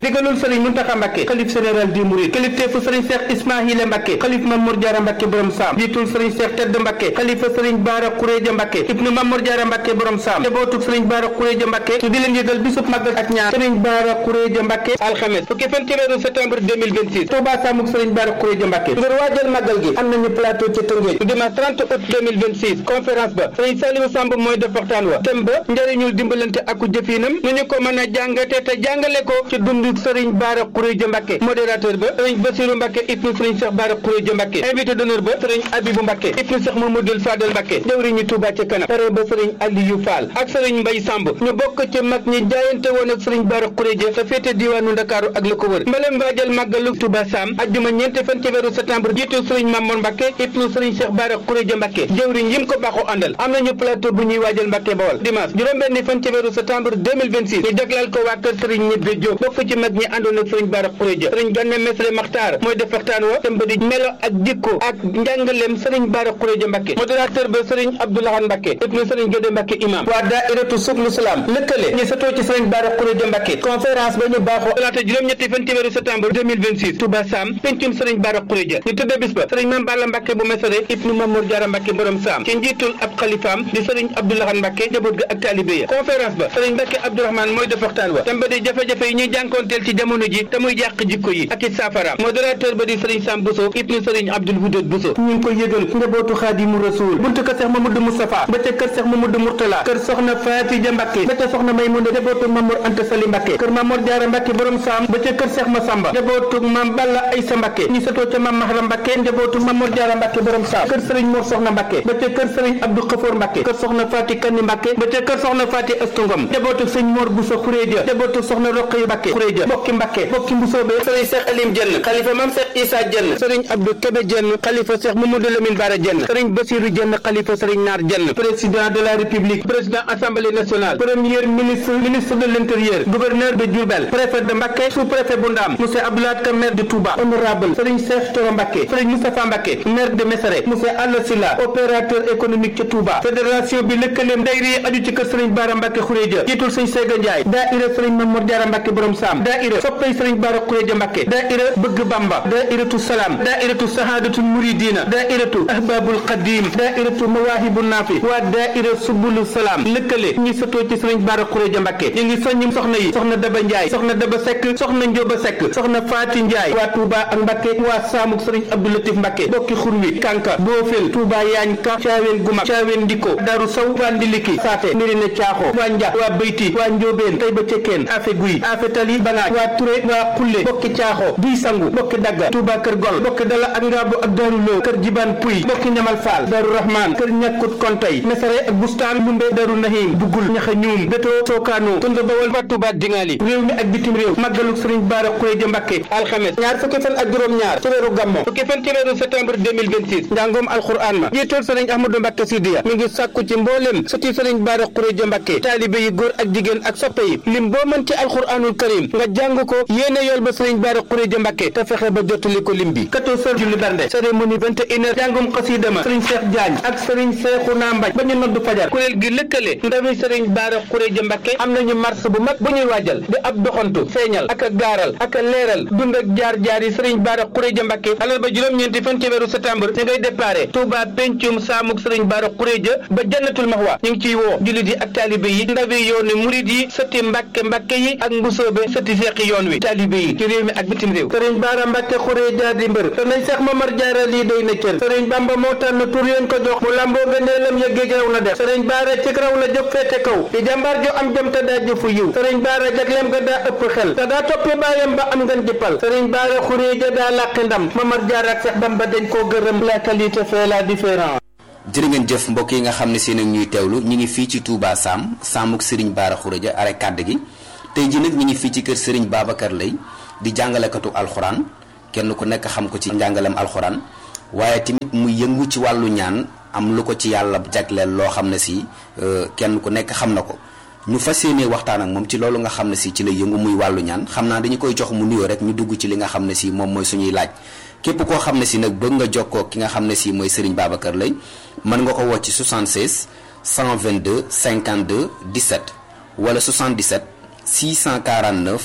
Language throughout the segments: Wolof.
digalul sëriñ Muntaxa Mbàkke xalif général di Mouride kilifteefu sëriñ Cheikh Ismaahila Mbàkke xalif Mamour Diarra Mbàkke borom saam jiitul sëriñ Cheikh Tedd Mbàkke xalifa sëriñ Baara Xuréja Mbàkke ibnu Mamour Diarra Mbàkke borom saam njabootug sëriñ Baara Xuréja Mbàkke di leen yëgal bisub màggal ak ñaan sëriñ Baara Xuréja Mbàkke alxames fukki fan ci weeru septembre 2026 Touba Samuk sëriñ Baara Xuréja Mbàkke ngir waajal màggal gi am nañu plateau ci Tëngéej su dimanche 30 août 2026 conférence ba sëriñ Saliou Samb mooy def waxtaan wa thème ba njëriñul dimbalante aku jëfinam nu ñu ko mën a jàngate te jàngale ko ci dundu sëriñ Baara Xuréja Mbàkke modérateur ba sëriñ Basiru Mbàkke ibnu sëriñ Cheikh Baara Xuréja Mbàkke invité d'honneur ba sëriñ Abibu Mbàkke ibnu Cheikh Mamadou Fadel Mbàkke jëwriñu Touba ca kanam tere ba sëriñ Aliou Fall ak sëriñ Mbay Samb ñu bokk ci mag ñi jaayante woon ak sëriñ Baara Xuréja te féete diwaanu Ndakaaru ak la ko wër mbalem waajal màggalu Touba Sam ajjuma ñeenti fan ci weeru septembre jiitu sëriñ Mamour Mbàkke ibnu sëriñ Cheikh Baara Xuréja Mbàkke jëwriñ yim ko baaxoo àndal am nañu plateau bu ñuy waajal Mbàkke Bawol dimanche juróom-benni fan ci weeru septembre 2026 ñu jagleel ko waa kër sëriñ ñibbe Jóob bokk ci mag ñi àndoon ak sëriñ Baara Xuréja sëriñ Ganne Mesre Maxtaar mooy def waxtaan wa tëmb di melo ak jikko ak njàngaleem sëriñ Baara Xuréja Mbàkke modérateur ba sëriñ Abdoulahan Mbàkke ibnu sëriñ Gédé Mbàkke imam waa daairatu Suklu Salaam lëkkale ñu satoo ci sëriñ Baara Xuréja Mbàkke conférence ba ñu baaxoo talaata juróom-ñetti fan ci weeru septembre 2026 Touba Sam pencum sëriñ Baara Xuréja ñu tëdde bis ba sëriñ Mame Balla Mbàkke bu Mesere ibnu Mamour Diarra Mbàkke borom Sam ci njiitul ab xalifaam di sëriñ Abdoulahan Mbàkke njaboot ga ak taalibe ya conférence ba sëriñ Mbàkke Abdourahmane mooy def waxtaan wa tamba di jafe-jafe yi ñuy jànkoonteel ci jamono ji te muy jàq jikko yi ak i saafaraam modérateur ba di sëriñ Sam Bousso ibnu sëriñ Abdoul Wudud Bousso ñu ngi koy yëgal njabootu Xaadimu Rasuul buntu kër Seex Mamadou Moustapha ba ca kër Seex Mamadou Mourtala kër soxna Faatija Mbàkke ba ca soxna Maymuna njabootu Mamour Anta Sali Mbàkke kër Mamour Diarra Mbàkke borom Sam ba ca kër Seex Masamba njabootu Mam Balla Aysa Mbàkke ñu satoo ca Mam Mahram Mbàkke njabootu Mamour Diarra Mbàkke borom Sam kër sëriñ Mor Soxna Mbàkke ba ca kër sëriñ Abdou Xafoor Mbàkke kër soxna Faati Kanni Mbàkke ba ca kër soxna Faati Astungom njabootu sëñ Mor Bousso Xuréja njabootu soxna Roqaya Mbàkke Xuréja bokki Mbàkke bokki Mbusoobe sëriñ Seex Alim Jenn xalifa Mam Seex Isa Jenn sëriñ Abdou Kébé Jenn xalifa Seex Mamadou Lamine Bara Jenn sëriñ Basiru Jenn xalifa sëriñ Naar Jenn président de la République président Assemblée nationale premier ministre ministre de l'Intérieur gouverneur de Diourbel préfet de Mbacké sous-préfet bu Ndam monsieur Abdoulaye Ka maire de Touba honorable sëriñ Cheikh Thioro Mbacké sëriñ Moustapha Mbacké maire de Mesere monsieur Alla Sylla opérateur économique ca Touba fédération bi lëkkaleem dayri yi aju ci kër sëriñ Bara Mbacké Xuréja jiitul sëriñ Sega Ndiaye daaira sëriñ Mamour Diarra Mbacké borom Sam daaira soppay sëriñ Bara Xuréja Mbacké daaira bëgg Bamba daairatu Salam daairatu Sahadatul Muridina daairatu Ahbabul Qadim daairatu Mawahibu Nafi waa daaira Subulu Salam lëkkale ñi satoo ci sëriñ Bara Xuréja Mbacké ñu ngi soññi soxna yi soxna Daba Ndiaye soxna Daba Seck soxna Njóoba Seck soxna Faati Ndiaye waa Touba ak Mbacké waa Samuk sëriñ Abdou Latif Mbacké bokki xurwi Kanka Boofel Touba Yaañ Ka Caaween Gumak Caaween Ndiko Daru Saw waa Ndiliki Saate Mirina Caaxo waa Nja waa Beyti waa Njóobeen Tayba Cekkeen Afe Guy Afe Tali Banaaj waa Touré waa Xulle bokki Caaxo Duy Sangu bokki Dagga Touba Kër Gol bokki Dala ak Ngaabu ak Daru Lo kër Jibaan Puy bokki Ñamal Faal Daru Rahman kër Ñakkut Kontay Mesere ak Bustaan Lumbe Daru Nahim Bugul Ñaxa Ñuum Beto Sookaano Tunda Bawol waa Touba Dingali réew mi ak bitim réew màggalu Sëriñ Bara Xuréja Mbacké alxames ñaar fukki fan ak juróom-ñaar ci weeru Gammo fukki fan ci weeru septembre 2026 njàngoom alxuraan ma jiitul Sëriñ Ahmadou Mbacké Sidiya mi ngi sàkku ci mboolem sëti Sëriñ Bara Xuréja Mbacké taalibe yi góor ak jigéen ak soppe yi lim boo mën ci alxuraanul karim nga jàng ko yéene yool ba Sëriñ Bara Xuréja Mbacké te fexe ba jottali ko lim bi 14 heures julli bernde cérémonie 21 heures jàngum xasida ma Sëriñ Cheikh Diagne ak Sëriñ Cheikhouna Mbaj ba ñu noddu fajar kuréel gi lëkkale ndawi Sëriñ Bara Xuréja Mbacké am nañu marche bu mag bu ñuy waajal di ab doxantu feeñal ak a gaaral ak a leeral dund ak jaar-jaar yi Sëriñ Bara Xuréja Mbacké alal ba juróom-ñeenti fan ci weeru septembre ñu ngay déparé Touba pencum saamuk Sëriñ Bara Xuréja ba jannatul maxwa ñu ngi ciy woo jullit yi ak taalibe yi ndawi yoonu murid yi sëti Mbàkke Mbàkke yi ak mbusoobe sëti seexi yoon wi taalibe yi ci réew mi ak bitim réew Sëriñ Bara Mbacké Xuréja di mbër te nañ Seex Mamar Jaara lii doy na cër Sëriñ Bamba moo tànn tur yéen ko jox mu lamboo gëndeelam ya géej raw la def Sëriñ Bara ci raw la jóg féete kaw di jàmbaar jo am jëm te daa jëfu yiw Sëriñ Bara jagleem ga daa ëpp xel te daa toppi baayam ba am ngeen jëppal Sëriñ Bara Xuréja daa làqi ndam Mamar Jaara ak Seex Bamba dañ koo gërëm la qualité fait la différence jërë ngeen jëf mbokk yi nga xam ne seen ak ñuy teewlu ñi ngi fii ci Touba Sam Samuk Serigne Bara Xuréja are kàdd gi tey ji nag ñi ngi fii ci kër Serigne Babacar Lay di jàngalekatu alxuraan kenn ku nekk xam ko ci njàngalem alxuraan waaye tamit mu yëngu ci wàllu ñaan am lu ko ci yàlla jagleel loo xam ne si kenn ku nekk xam na ko ñu fas yéenee waxtaan ak moom ci loolu nga xam ne si ci la yëngu muy wàllu ñaan xam naa dañu koy jox mu nuyoo rek ñu dugg ci li nga xam ne si moom mooy suñuy laaj képp koo xam ne si nag bëgg nga jokkoo ki nga xam ne si mooy Serigne Babacar Lay mën nga ko woo ci 76 122 52 17 wala 77 649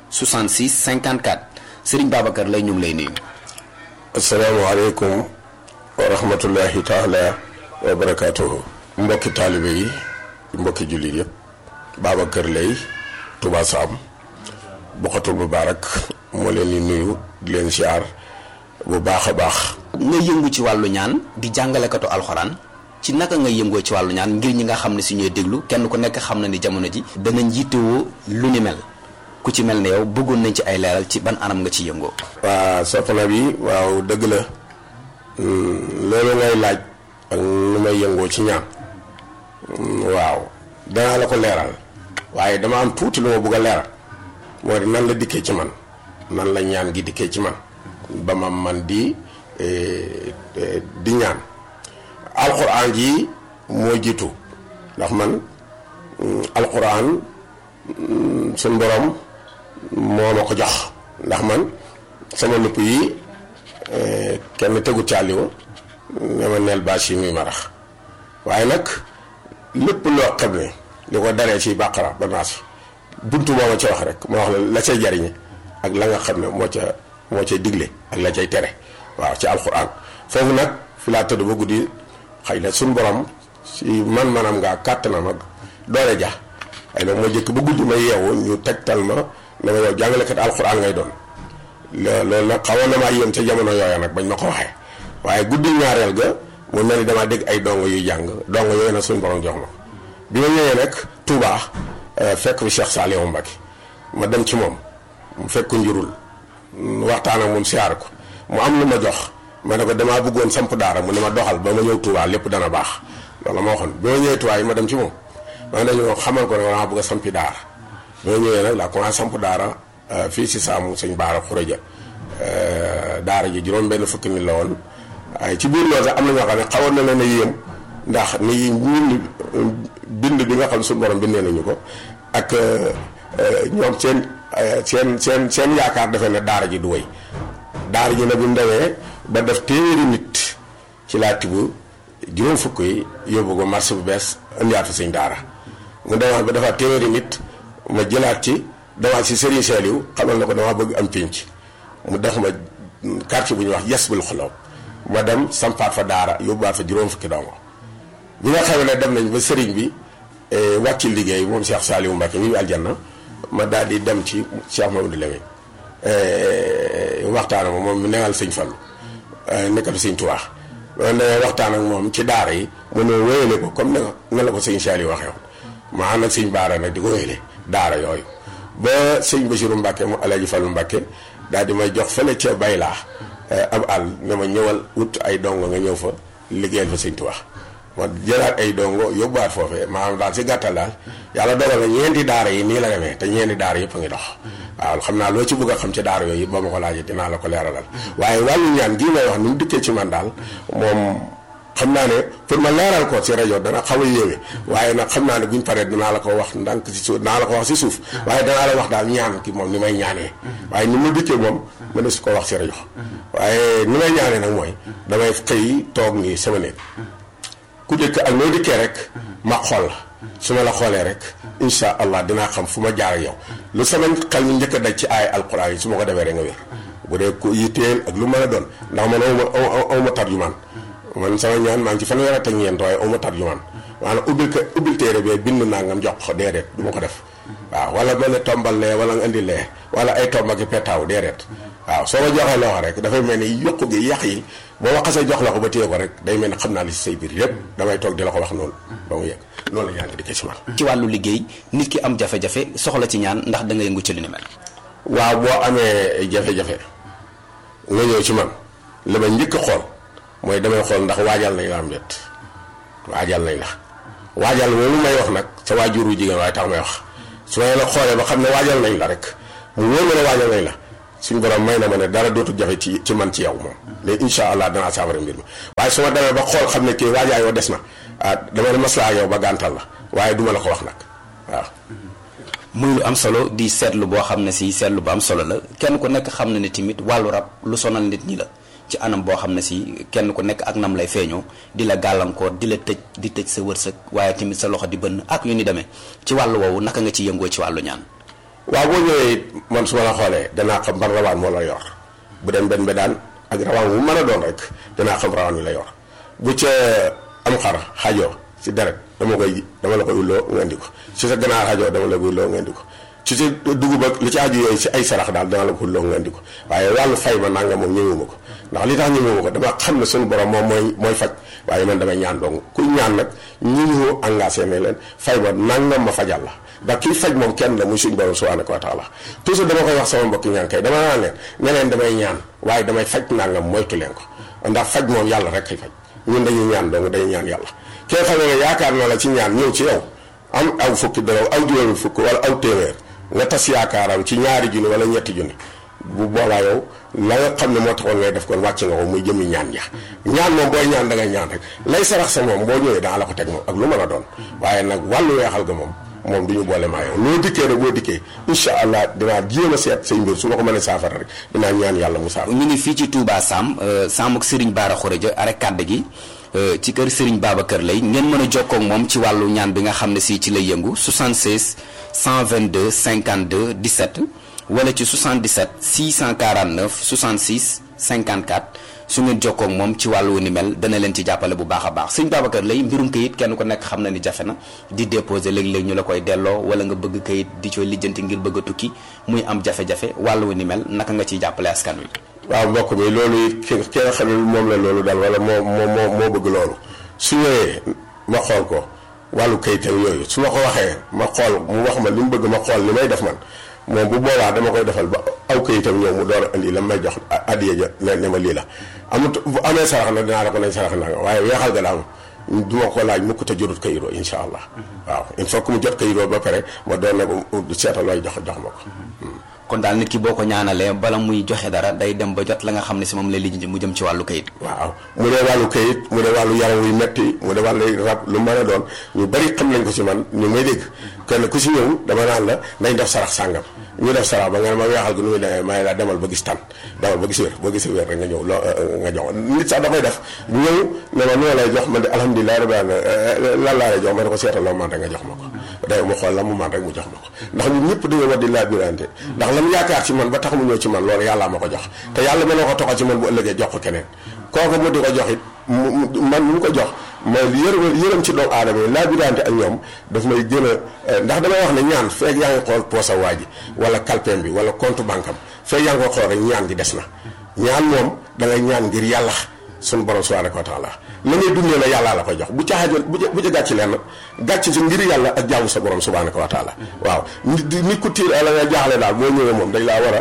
66 54 Serigne Babacar lay ñu ngi lay nuyu. asalaamaaleykum wa rahmatullahi taala wa barakaatuhu mbokki taalibe yi mbokki jullit yëpp Babacar lay Touba Sam Bokhatul Moubarak moo leen di nuyu di leen siyaar bu baax a baax. nga yëngu ci wàllu ñaan di jàngalekatu alxuraan ci naka nga yëngoo ci wàllu ñaan ngir ñi nga xam ne si ñooy déglu kenn ku nekk xam na ni jamono ji danañ jiitewoo lu ni mel ku ci mel ne yow bëggoon nañ ci ay leeral ci ban anam nga ci yëngoo. waa soxna bi waaw dëgg la loolu ngay laaj ak nu may yëngoo ci ñaan waaw danaa la ko leeral waaye dama am tuuti lu ma bëgg a leeral moo di nan la dikkee ci man nan la ñaan gi dikkee ci man ba ma man di di ñaan alxuraan ji moo jiitu ndax man alxuraan suñ borom moo ma ko jox ndax man sama nupp yi kenn tegu càlliwa ne ma neel bâche yi muy marax waaye nag lépp loo xam ne li ko daree ci bàqara ba naas buntu moo ma ca wax rek moo wax la la cay jariñe ak la nga xam ne moo ca moo cay digle ak la cay tere waaw ci alxuraan foofu nag fi laa tëdd ba guddi xëy na suñ borom si man-manam ngaa kàttanam ak doole ja xëy na moo jëkk ba guddi ma yeewu ñu tegtal ma ne ma yow jàngalekat alxuraan ngay doon loolu nag xawoon na maa yéem ca jamono yooya nag bañ ma ko waxee waaye guddi ñaareel ga mu mel ni damaa dégg ay dongo yuy jàng dongo yooyu nag suñ borom jox ma bi ma ñëwee nag Touba fekk fi Cheikh Saliou Mbacké ma dem ci moom mu fekk njurul waxtaan ak moom siyaar ko mu am lu ma jox ma ne ko damaa bëggoon samp daara mu ne ma doxal ba ma ñëw Touba lépp dana baax loolu ma waxoon bi ma ñëwee Touba yi ma dem ci moom ma ne ñu xamal ko ne damaa bëgg a sampi daara bi ma ñëwee nag laa commencé samp daara fii si saamu sëñ Baara Xuraja daara ji juróom benn fukki nit la woon waaye ci biir loolu sax am na ñoo xam ne xawoon na leen a yéem ndax ni ñun bind bi nga xam suñu borom bindee nañu ko ak ñoom seen seen seen seen yaakaar defe ne daara ji du wéy daara ji nag bu ndawee ba def téeméeri nit ci laa tibb juróom fukk yi yóbbu ko marché bu bees indiwaat fa sëñ daara mu demaat ba defaat téeméeri nit ma jëlaat ci demaat si Serigne Saliou xamal na ko dama bëgg am pénc mu def ma quartier bu ñuy wax yes bul xulaw ma dem sampaat fa daara yóbbuwaat fa juróom fukki dongo bi nga xam ne dem nañ ba sëriñ bi wàcc liggéey moom Cheikh Saliou Mbacké ñu aljanna ma daal di dem ci Cheikh Mamadou Lamine waxtaan ak moom mu newal sëñ Fallu nekkal sëñ Tuubaa ma ne waxtaan ak moom ci daara yi mu ne wéyale ko comme ne nga la ko sëñ Saliou waxee woon ma ànd ak sëñ Baara nag di ko wéyale daara yooyu ba sëñ Bachirou Mbacké mu Alaaji Fallu Mbacké daal di may jox fële ca baylaa am àll ne ma ñëwal wut ay dongo nga ñëw fa liggéeyal fa sëñ Tuubaa ma jëlaat ay dongo yóbbuwaat foofee maanaam daal si gàttal daal yàlla dogal na ñeenti daara yi nii la demee te ñeenti daara yëpp a ngi dox waaw xam naa loo ci bëgg a xam ci daara yooyu ba ma ko laajee dinaa la ko leeralal waaye wàllu ñaan gii may wax ni mu dikkee ci man daal moom xam naa ne pour ma leeral ko ci rajo dana xaw a yéeme waaye nag xam naa ne buñ paree dinaa la ko wax ndànk si suuf dinaa la ko wax si suuf waaye danaa la wax daal ñaan ki moom ni may ñaanee waaye ni mu dikkee moom ma ne su ko wax ci rajo waaye ni may ñaanee nag mooy damay xëy toog nii sama néeg ku dëkk ak noo dikkee rek ma xool la su ma la xoolee rek insha allah dinaa xam fu ma jaar ak yow lu sama xel mi njëkk a daj ci aay alquran yi su ma ko defee rek nga wér bu dee ku yitteel ak lu mën a doon ndax man aw ma aw ma tarjumaan man sama ñaan maa ngi ci fanweer ak ñeent waaye aw ma tarjumaan maanaam ubbil ko ubbil téere bee bind naa ngam jox ko déedéet du ma ko def waaw wala mel ne tombal lee wala nga indi lee wala ay tomb ak i petaaw déedéet waaw soo ma joxee loxo rek dafay mel ni yokku gi yàq yi boo ma xasee jox la ko ba téye ko rek day mel ni xam naa li si say biir yépp damay toog di la ko wax noonu ba mu yegg noonu la ñaan gi dikkee ci man ci wàllu liggéey nit ki am jafe-jafe soxla ci ñaan ndax da nga yëngu ci li ni mel waaw boo amee jafe-jafe nga ñëw ci man li ma njëkk a xool mooy damay xool ndax waajal nañ la am déet waajal nañ la waajal loolu may wax nag sa waajuru jigéen waaye tax may wax su ma la xoolee ba xam ne waajal nañ la rek mu wóor ma ne waajal nañ la suñu borom may na ma ne dara dootul jafe ci ci man ci yow moom léegi incha allah danaa saafara mbir mi waaye su ma demee ba xool xam ne kii waajaay wa des na ah dama ne maslaa yow ba gàntal la waaye duma la ko wax nag waaw. muy lu am solo di seetlu boo xam ne si seetlu bu am solo la kenn ku nekk xam na ne tamit wàllu rab lu sonal nit ñi la ci anam boo xam ne si kenn ku nekk ak nam lay feeñoo di la gàllankoor di la tëj di tëj sa wërsëg waaye tamit sa loxo di bënn ak yu ni demee ci wàllu woowu naka nga ci yëngoo ci wàllu ñaan. waaw boo ñëwee it man su ma la xoolee danaa xam ban rawaan moo la yor bu dem benn bedaan ak rawaan bu mën a doon rek danaa xam rawaan wi la yor bu ca am xar xajoo si deret dama koy dama la koy ulloo nga indi ko si sa ganaar xajoo dama la koy ulloo nga indi ko ci si dugub ak li ci aju yooyu si ay sarax daal dana la ko ulloo nga indi ko waaye wàllu fay ma nanga moom ñëwuma ko ndax li tax ñëwuma ko dama xam ne suñu borom moom mooy mooy faj waaye man damay ñaan dong kuy ñaan nag ñi ñu engagé ne leen fay ma nangam ma fajal la ndax kii faj moom kenn la muy suñu borom subhanahu wa taala toujours dama koy wax sama mbokki ñaan kay dama naan leen ne leen damay ñaan waaye damay faj nangam moytu leen ko ndax faj moom yàlla rek kay faj ñun dañuy ñaan dong dañuy ñaan yàlla kee xam ne yaakaar na la ci ñaan ñëw ci yow am aw fukki dara aw juróomi fukk wala aw téeméer nga tas yaakaaram ci ñaari junni wala ñetti junni bu boobaa yow la nga xam ne moo taxoon ngay def kon wàcc nga ko muy jëmi ñaan ja ñaan moom booy ñaan da ngay ñaan rek lay sarax sa moom boo ñëwee daa la ko teg moom ak lu mën a doon waaye nag wàllu weexal ga moom moom du ñu boole maa yow loo dikkee rek boo dikkee incha allah dinaa jéem a seet say mbir su ma ko mënee saafara rek dinaa ñaan yàlla mu saafara. ñu ngi fii ci Touba Sam Sam ak Serigne Bara Khourédia are kàdd gi ci kër Serigne Babacar lay ngeen mën a jokkoo ak moom ci wàllu ñaan bi nga xam ne si ci lay yëngu 76 122 52 17 wala ci 77 649 66 54 su ngeen jokkoo ak moom ci wàllu ni mel dana leen ci jàppale bu baax a baax sëñ Babacar lay mbirum kayit kenn ku nekk xam na ni jafe na di déposer léeg-léeg ñu la koy delloo wala nga bëgg kayit di cooy lijjanti ngir bëgg a tukki muy am jafe-jafe wàllu ni mel naka nga ciy jàppale askan wi. waaw mbokk mi loolu it ki ki nga xam ne moom la loolu dal wala moo moo moo moo bëgg loolu su ñëwee ma xool ko wàllu kayitam yooyu su ma ko waxee ma xool mu wax ma li mu bëgg ma xool li may def man moom bu boobaa dama koy defal ba aw kayitam ñëw mu door a indi la may jox addiya ja ne ne ma lii la amut bu amee sarax na dinaa la ko nañ sarax naa nga waaye weexal ga daal du ma ko laaj mukk te jotut kayiroo insha allah waaw il faut que mu jot kayiroo ba pare ma doon ne ko seetal looy jox jox ma ko kon daal nit ki boo ko ñaanalee bala muy joxe dara day dem ba jot la nga xam ne si moom lay lijjanti mu jëm ci wàllu kayit. waaw mu dee wàllu kayit mu dee wàllu yaram wuy metti mu dee wàllu rab lu mën a doon ñu bari xam nañ ko ci man ñu may dégg kenn ku si ñëw dama naan la nañ def sarax sàngam ñu def sarax ba nga ne ma weexal gi nu muy demee may la demal ba gis tan demal ba gis wér boo gisee wér rek nga ñëw loo nga jox nit sax da koy def ñëw ne ma noo lay jox man de alhamdulilah rabbi alamin lan laa lay jox ma ne ko seetal loo man rek nga jox ma ko day mu xool la mu man rek mu jox ma ko ndax ñun ñëpp dañoo war di laa birante ndax la mu yaakaar ci man ba tax mu ñëw ci man loolu yàllaa ma ko jox te yàlla mën na ko toxal ci man bu ëllëgee jox ko keneen kooku mu di ko jox it man mu ko jox mooy yërëm yërëm ci doomu aadama yi laa birante ak ñoom daf may gën a ndax damay wax ne ñaan feeg yaa ngi xool poosa waa ji wala kalpeem bi wala compte banque am feeg yaa ngi ko xool rek ñaan gi des na ñaan moom da ngay ñaan ngir yàlla suñu borom subhanahu wa taala la ngay dundee la yàllaa la koy jox bu ca xaajal bu bu ca gàcc leen gàcc si ngir yàlla ak jaamu sa borom subhanahu wa taala waaw nit nit ku tiir la nga jaaxle daal boo ñëwee moom dañ laa war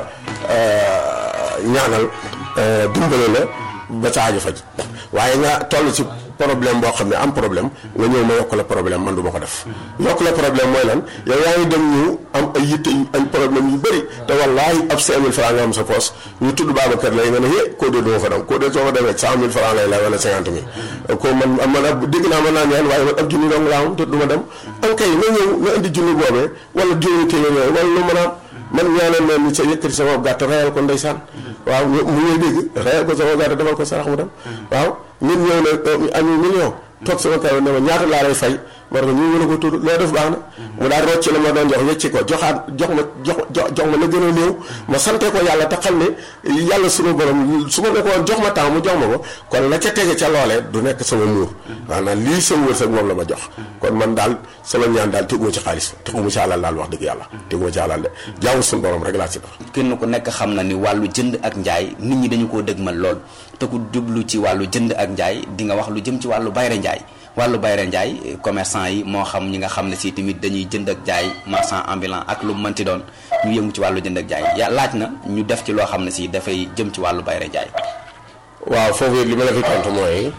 a ñaanal dimbale la ba sa aajo faj waaye nga toll ci problème boo xam ne am problème nga ñëw ma yokk la problème man du ma ko def yokk la problème mooy lan yow yaa ngi dem ñu am ay yitte ay problème yu bëri te wallaahi ab 5000 francs nga am sa poos ñu tudd Babacar lay nga ne hé koo dee duma fa dem koo dee soo fa demee 100000 francs lay la wala 50 000 ko man man ab dégg naa mën naa ñaan waaye man ab junni dong laa am te du ma dem an kay nga ñëw nga indi junni boobee wala juróomi téeméer wala lu mën a am man ñaanal leen ni sa yëkkati sama gàtt reyal ko ndeysaan waaw mu ngay dégg reyal ko sama gàtt defal ko sarax mu dem waaw ñun ñëw na ami million toog sama kaw ne ma ñaata laa lay fay ma ne ko ñu mën a ko tudd loo def baax na mu daal rocc la ma doon jox wecci ko joxaat jox ma jox jox ma la gën a néew ma sante ko yàlla te xam ne yàlla sunu borom su ma ne ko woon jox ma temps mu jox ma ko kon la ca tege ca loolee du nekk sama muur maanaam lii sama wërsëg moom la ma jox kon man daal sama ñaan daal teguma ci xaalis teguma ci alal daal wax dëgg yàlla teguma ci alal de jaamu sunu borom rek laa ci def kenn ku nekk xam na ni wàllu jënd ak njaay nit ñi dañu koo dëgmal lool te ku jublu ci wàllu jënd ak njaay di nga wax lu jëm ci wàllu bayre njaay wàllu bayre njaay commerçant yi moo xam ñi nga xam ne si tamit dañuy jënd ak jaay marchand ambulant ak lu mënti doon ñu yëngu ci wàllu jënd ak jaay ya laaj na ñu def ci loo xam ne si dafay jëm ci wàllu bayre njaay waaw foofu li ma la fi tontu mooy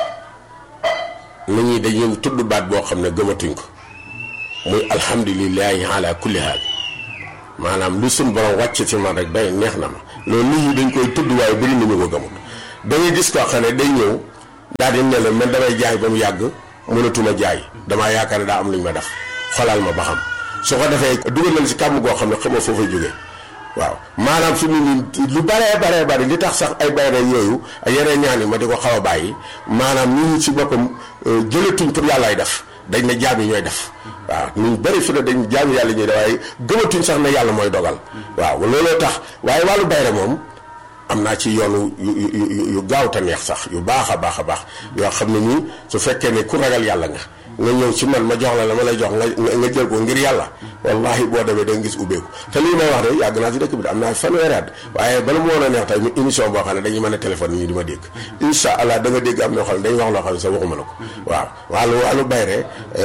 nit ñi dañuy tudd baat boo xam ne gëmatuñ ko muy alhamdulilahi ala kulli haal maanaam lu suñ borom wàcc ci man rek day neex na ma loolu nit ñi dañ koy tudd waaye bëri na ñu ko gëmut da ngay gis koo xam ne day ñëw daal di ne la man damay jaay ba mu yàgg mënatuma jaay damaa yaakaar ne daa am lu ñu ma def xolal ma ba xam su ko defee dugal nañ si kàmm goo xam ne xamoo foo fay jógee waaw maanaam fi mu nii lu baree baree bari li tax sax ay bayre yooyu ak yeneen ñaan yi ma di ko xaw a bàyyi maanaam nit ñi si boppam jëlatuñ pour yàllaay def dañ ne jaam yi ñooy def waaw ñu bëri fi ne dañ jaam yàlla ñuy def waaye gëmatuñ sax ne yàlla mooy dogal waaw looloo tax waaye wàllu bayre moom am naa ci yoonu yu yu yu gaaw te neex sax yu baax a baax a baax yoo xam ne nii su fekkee ne ku ragal yàlla nga nga ñëw ci man ma jox la la ma lay jox nga nga jël ko ngir yàlla wallahi boo demee da nga gis ubbeeku te lii may wax de yàgg naa ci dëkk bi de am naa fanweeri at waaye bala mu woon a neex tey mu émission boo xam ne dañuy mën a téléphone yi di ma dégg incha allah da nga dégg am na xam ne dañuy wax loo xam ne sax waxuma la ko waaw wàllu wàllu bayre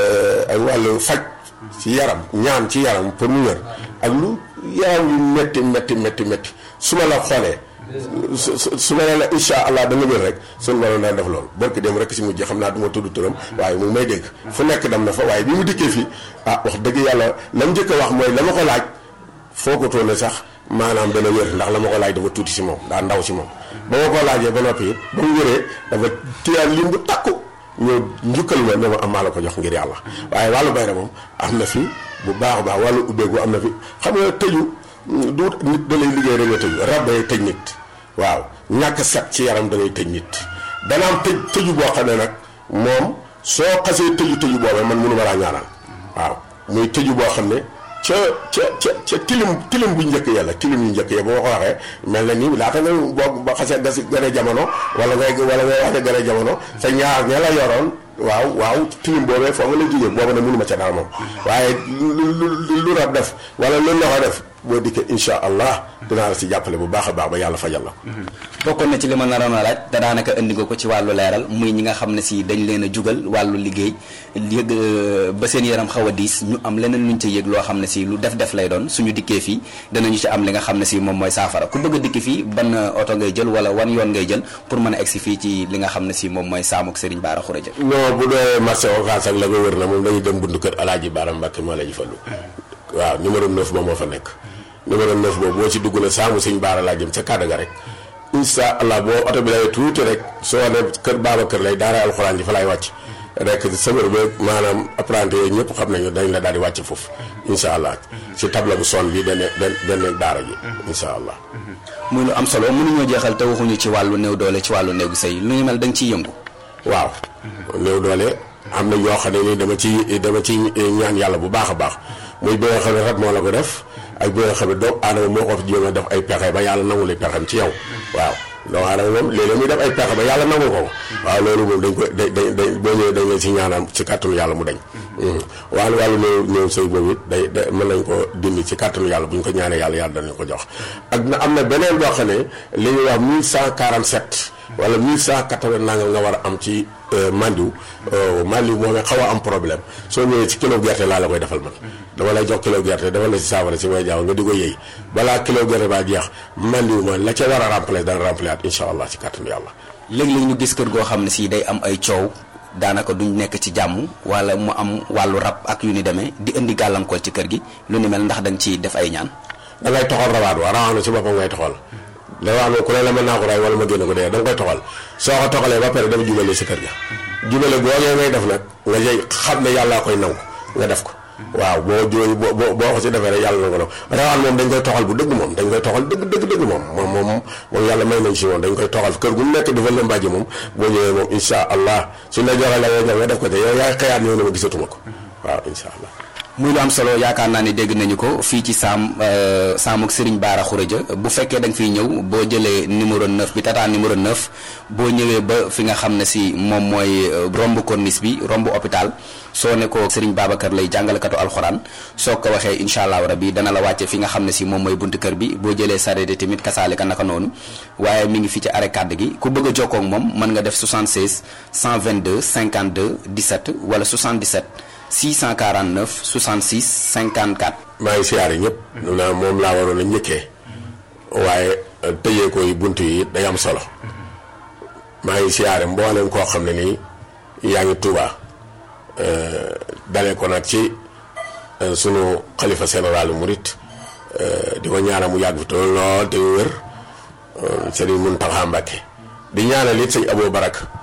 ak wàllu faj ci yaram ñaan ci yaram pour mu wér ak lu yaram yu métti métti métti métti su ma la xoolee su su su ma nee la incha allah da nga wér rek suñu borom daan def loolu barki dem rek si mujj xam naa du ma tudd turam waaye mu may dégg fu nekk dem na fa waaye bi mu dikkee fii ah wax dëgg yàlla la mu njëkk a wax mooy la ma ko laaj foogatoo ne sax maanaam dana wér ndax la ma ko laaj dafa tuuti si moom daa ndaw si moom. ba ma ko laajee ba noppi it ba mu wéree dafa tiyaan lim bu takku ñëw njukkal ma ne ma am maa la ko jox ngir yàlla waaye wàllu bayre moom am na fi bu baax a baax wàllu ubbeeku am na fi xam nga tëju. du nit da lay liggéey rek nga tëju rab day tëj nit waaw ñàkk set ci yaram da lay tëj nit dana am tëj tëju boo xam ne nag moom soo xasee tëju tëju boobee man mënu ma laa ñaanal waaw muy tëju boo xam ne ca ca ca ca tilim tilim bu njëkk yàlla tilim yu njëkk ya boo ko waxee mel na ni laata nga boo ba xasee gas gën a jamono wala ngay wala ngay wax ne gën a jamono sa ñaar ña la yoroon waaw waaw tilim boobee foo nga lay jógee boobu nag mënu ma ca dara moom waaye lu lu rab def wala lu loxo def boo dikkee incha allah dinaa la si jàppale bu baax a baax ba yàlla fajal la ko. bokkoon na ci li ma naroon a laaj te daanaka indi nga ko ci wàllu leeral muy ñi nga xam ne si dañ leen a jugal wàllu liggéey yëg ba seen yaram xaw a diis ñu am leneen luñ ca yëg loo xam ne si lu def-def lay doon suñu dikkee fii danañu ci am li nga xam ne si moom mooy saafara ku bëgg a dikki fii ban oto ngay jël wala wan yoon ngay jël pour mën a egsi fii ci li nga xam ne si moom mooy saamuk Serigne Bara Khourédia. non bu dee marché Ocass ak la ko wër na moom dañuy dem buntu kër Alaaji Bara Mbacke moo la ñu fallu waaw numéro 9 ba moo fa nekk numéro 9 boobu boo ci dugg na saamu sëñ Baara laa jëm ca kàddu ga rek incha allah boo oto bi lay tuuti rek soo ne kër baaba kër lay daara alxuraan ji fa lay wàcc rek sëmër ba maanaam apprenti yooyu ñëpp xam nañu dañ la daal di wàcc foofu incha allah si table bu son bi benn benn daara ji incha allah. muy lu am solo mënuñoo jeexal te waxuñu ci wàllu néew doole ci wàllu néegu sëy lu ñu mel da nga ciy yëngu. waaw néew doole am na yoo xam ne ni dama ci dama ci ñaan yàlla bu baax a baax muy bi nga xam ne rab moo la ko def. ak bi nga xam ne doomu aadama moo ko fi jéem a def ay pexe ba yàlla nangu li pexem ci yow waaw doomu aadama moom léeg-léeg muy def ay pexe ba yàlla nangu ko waaw loolu moom dañ ko da da da boo ñëwee dañ leen si ñaanam ci kàttanu yàlla mu dañ wàllu wàllu néew néew sëy boobu it day da mën nañ ko dindi ci kàttanu yàlla bu ñu ko ñaanee yàlla yàlla danañ ko jox ak na am na beneen boo xam ne li ñuy wax 1147 wala 1180 nangam nga war a am ci mandiw mandiw moom xaw a am problème soo ñëwee ci kilo gerte laa la koy defal man dama lay jox kilo gerte defal la si saafara si may jaaw nga di ko yëy balaa kilo gerte baa jeex mandiw ma la ca war a remplacer dana remplacer at incha allah ci kàttanu yàlla léeg-léeg ñu gis kër goo xam ne si day am ay coow daanaka duñ nekk ci jàmm wala mu am wàllu rab ak yu ni demee di indi gàllankoor ci kër gi lu ni mel ndax da nga ciy def ay ñaan da ngay toxal rawaat wa rawaat na si boppam ngay toxal da wax ne ku ne la mën naa ko ray wala ma génne ko dee da nga koy toxal soo ko toxalee ba pare dama jubale si kër ga jubale googee ngay def nag nga jëy xam ne yàllaa koy nangu nga def ko waaw boo jooy boo boo ko si defee rek yàlla na ko rawaan moom dañ koy toxal bu dëgg moom dañ koy toxal dëgg dëgg dëgg moom moom moom moom yàlla may nañ si moom dañ koy toxal kër gu nekk dafa leen mbàjji moom boo ñëwee moom insha allah suñ la joxee la nga nga def ko te yow yaay xëyaat ñëw ne ma gisatuma ko waaw insha allah muy lu am solo yaakaar naa ne dégg nañu ko fii ci saam saam ak Serigne Bara Khourédia bu fekkee da nga fiy ñëw boo jëlee numéro 9 bi tata numéro 9 boo ñëwee ba fi nga xam ne si moom mooy romb corniche bi romb hôpital soo ne ko Serigne Babacar lay jàngalekatu alxuraan soo ko waxee incha allah rabi dana la wàcce fi nga xam ne si moom mooy buntu kër bi boo jëlee sareet tamit kasaale ka naka noonu waaye mi ngi fi ci arrêt kàdd gi ku bëgg a jokkoo ak moom mën nga def 76 122 52 17 wala 77. 649 66 54. maa ngi siyaare ñëpp. naa moom laa waroon a njëkkee. waaye tëjee ko yi bunt yi day am solo. maa ngi siyaare mboolem koo xam ne nii yaa ngi Tuuba dalee ko nag ci sunu xalifa général murit di ko ñaanal mu yàgg fi tool lool te wér Sëriñ Muntaxa Mbàkke di ñaanal it sëñ Abou Barak